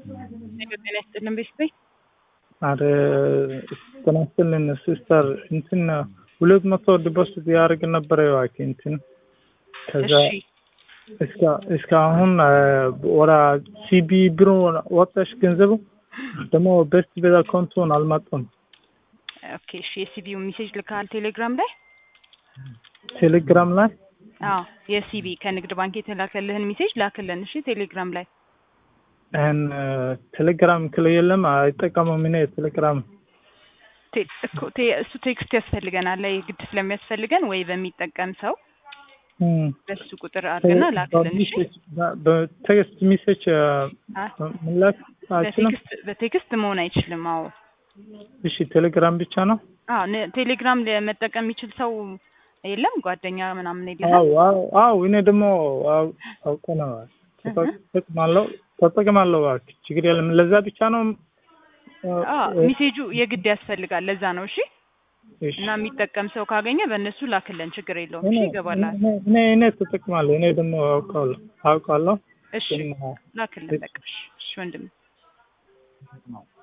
ጤና ይስጥልን ቤተሰብ አረ ጤና ይስጥልን ሲስተር እንትን ሁለት መቶ ዲፖዚት ያደርግ ነበረ እባክህ እንትን ከዛ እሺ እስከ እስከ አሁን ወደ ሲቢ ቢሮ ወጣሽ ገንዘቡ ደግሞ ቤስት ቤት አካውንቱን አልመጣም። ኦኬ እሺ የሲቢው ሜሴጅ ልካል ቴሌግራም ላይ ቴሌግራም ላይ አዎ የሲቢ ከንግድ ባንክ የተላከልህን ሜሴጅ ላክልን እሺ ቴሌግራም ላይ ይህን ቴሌግራም ክለ የለም አይጠቀሙም። እኔ ቴሌግራም ቴ- እኮ ቴ- እሱ ቴክስት ያስፈልገናል ላይ ግድ ስለሚያስፈልገን ወይ በሚጠቀም ሰው እም፣ በሱ ቁጥር አድርገና ላክልን እሺ በ- በቴክስት ሜሴጅ አ፣ መላክ አይችልም። በቴክስት በቴክስት መሆን አይችልም አዎ እሺ ቴሌግራም ብቻ ነው። አዎ ነ- ቴሌግራም ለመጠቀም የሚችል ሰው የለም ጓደኛ ምናምን የለም አው አው አው እኔ ደግሞ አው- አውቀ ነው ተጠቅማለሁ ተጠቅማለሁ። እባክህ ችግር የለም። ለዛ ብቻ ነው። አዎ ሜሴጁ የግድ ያስፈልጋል ለዛ ነው እሺ እሺ እና የሚጠቀም ሰው ካገኘ በእነሱ ላክልን ችግር የለውም እኔ እሺ ይገባላል እኔ እኔ እኔ ተጠቅማለሁ። እኔ ደግሞ አውቃለሁ አውቃለሁ እሺ ግን ላክልን በቃ እሺ እሺ ወንድም